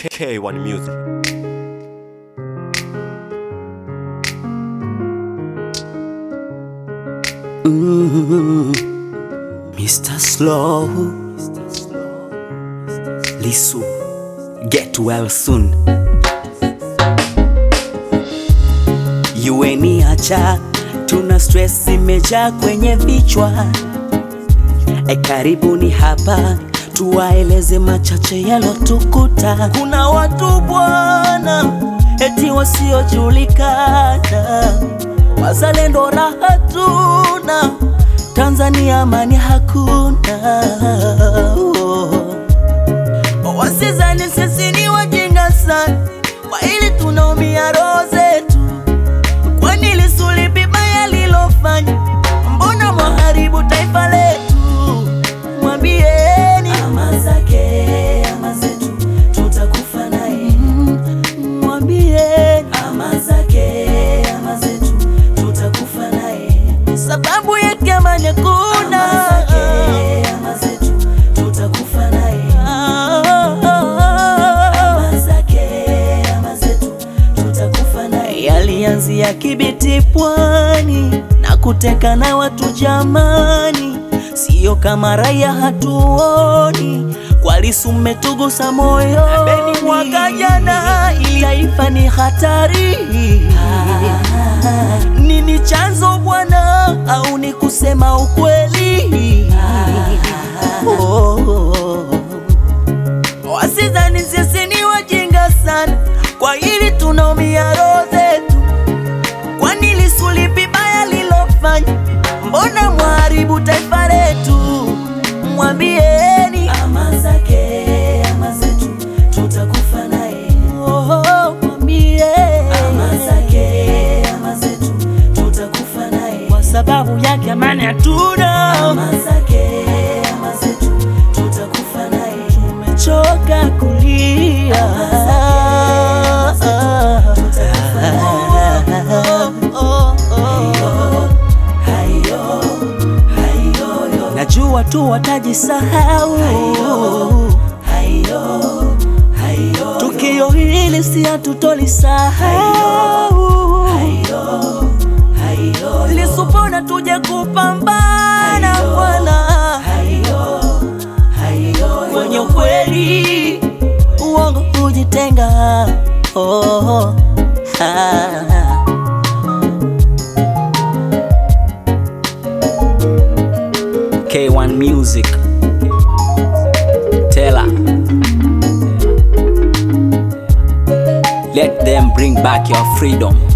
K1 Music. Mr. Slow Lisu Get well soon Yueni acha Tuna stress imejaa kwenye vichwa E karibuni hapa Tuwaeleze machache yalotukuta Kuna watu bwana Eti wasiojulikana Wazalendo raha tuna Tanzania amani hakuna Wasizani sisi ni wajinga sana Kwa hili tunaumia roho zetu Kwani Lissu lipi baya lilofanya Mbona mwaharibu taifa letu Mwambieni ama zake ama zetu tutakufa naye Mwambieni ama zake ama zetu tutakufa naye Sababu yake amani hakuna ama zake ama zetu tutakufa naye ama zake ama zetu tutakufa naye Yalianzia Kibiti pwani na kuteka na watu jamani, sio kama raia hatuoni. Kwa Lissu mmetugusa moyo, Beni mwaka jana, ili taifa ni hatari. Nini chanzo bwana, au ni kusema ukweli? Oh. Wasidhani sisi ni wajinga sana, kwa hili tunaumia roho zetu. Kwani Lissu lipi baya lilofanya? Mbona mwharibu taifa letu? Mwambieni ama zake ama zetu tutakufa naye. Oh, mwambie ama zake ama zetu tutakufa naye, kwa sababu yake amani hatuna. Ama zake ama zetu tutakufa naye, tumechoka kulia. Najua tu watajisahau, tukio hili si hatutolisahau. Lissu pona tuje kupambana bwana kwenye ukweli, uongo kujitenga. Oh, ah. K1 Music Tela Let them bring back your freedom